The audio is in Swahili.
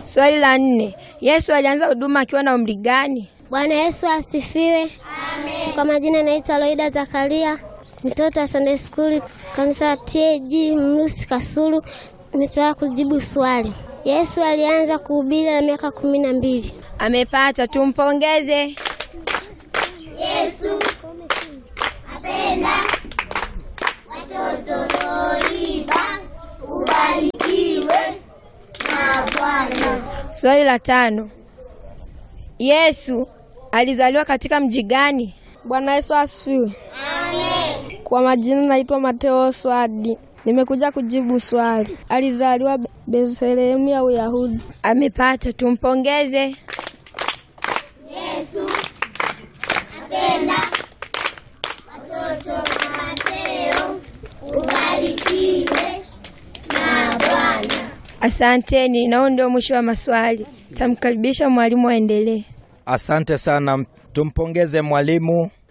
Swali la nne, Yesu alianza huduma akiwa na umri gani? Bwana Yesu asifiwe. Amen. Kwa majina naitwa Loida Zakaria, mtoto wa Sunday School kanisa la TAG Mrusi Kasulu. Nimesimama kujibu swali. Yesu alianza kuhubiri na miaka kumi na mbili. Amepata, tumpongeze. Swali la tano, Yesu alizaliwa katika mji gani? Bwana Yesu asifiwe. Amen. Kwa majina naitwa Mateo Swadi. Nimekuja kujibu swali. Alizaliwa Be- Bethlehemu ya Uyahudi. Amepata, tumpongeze. Asanteni, nao ndio mwisho wa maswali. Tamkaribisha mwalimu aendelee. Asante sana, tumpongeze mwalimu.